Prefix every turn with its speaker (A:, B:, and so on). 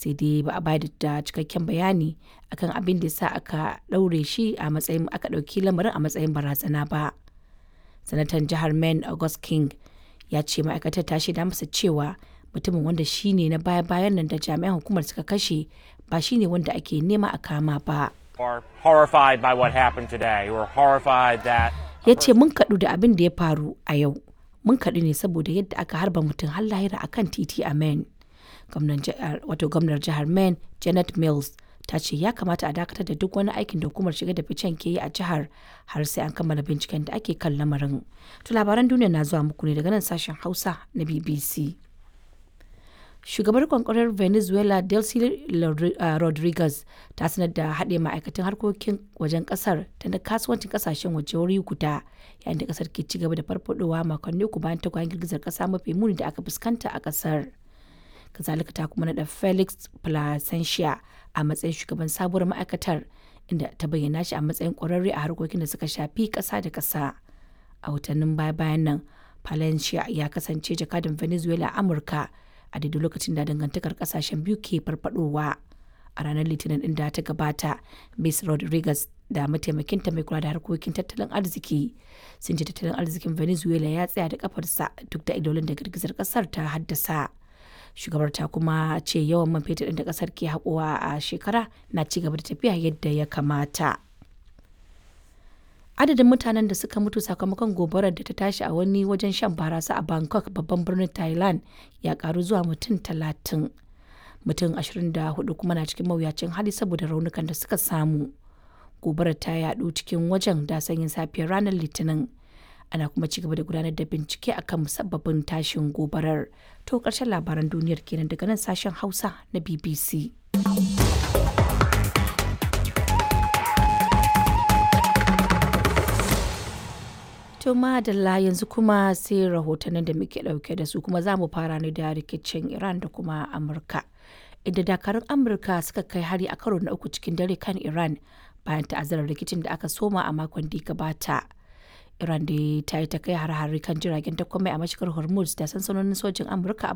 A: sai dai ba a bayar da cikakken bayani akan abin da sa aka ɗaure shi a matsayin aka ɗauki lamarin a matsayin barazana ba sanatan jihar maine august king ya ce ma'aikatar ta shaida masa cewa mutumin wanda shi ne na baya-bayan nan da jami'an hukumar suka kashe ba shi ne wanda ake nema a kama ba
B: are horrified by what happened today. We're horrified that
A: ya ce mun kaɗu da abin da ya faru a yau mun kaɗu ne saboda yadda aka harba mutum har lahira akan titi a maine wato gwamnar jihar maine janet mills ta ce ya kamata a dakatar da duk wani aikin da hukumar shiga da ficen ke yi a jihar har sai an kammala binciken da ake kan lamarin to labaran duniya na zuwa muku ne daga nan sashen hausa na bbc shugabar kwankwarar venezuela delcy rodriguez ta sanar da haɗe ma'aikatan harkokin wajen ƙasar da na kasuwancin ƙasashen waje wuri guda yayin da ƙasar ke ci gaba da farfadowa makonni uku bayan tagwayen girgizar ƙasa mafi muni da aka fuskanta a ƙasar kazalika ta kuma naɗa felix placentia a matsayin shugaban sabuwar ma'aikatar inda ta bayyana shi a matsayin ƙwararre a harkokin da suka shafi ƙasa da ƙasa a watannin baya-bayan nan palencia ya kasance jakadan venezuela a amurka a daidai lokacin da dangantakar kasashen biyu ke farfadowa a ranar litinin din da ta gabata miss rodriguez da mataimakinta mai kula da harkokin tattalin arziki sun ce tattalin arzikin venezuela ya tsaya da kafarsa duk da idolin da girgizar kasar ta haddasa shugabar ta kuma ce yawan man fetur da kasar ke haƙowa a shekara na ci gaba da tafiya yadda ya kamata adadin mutanen da suka mutu sakamakon gobarar da ta tashi a wani wajen shan barasa a bangkok babban birnin thailand ya karu zuwa mutum talatin mutum 24 kuma na cikin mawuyacin hali saboda raunukan da suka samu gobarar ta yadu cikin wajen da sanyin safiyar ranar litinin ana kuma ci gaba da gudanar da bincike akan musabbabin tashin gobarar to karshen labaran duniyar kenan daga nan sashen hausa na bbc To madalla yanzu kuma sai rahotannin da muke dauke da su kuma za mu fara ne da rikicin Iran da kuma Amurka. Inda dakarun Amurka suka kai hari a karo na uku cikin dare kan Iran bayan ta'azzarar rikicin da aka soma a makon da gabata. Iran da ta yi ta kai har-hari kan jiragen takwamai a mashigar Hormuz da sansanonin sojin Amurka a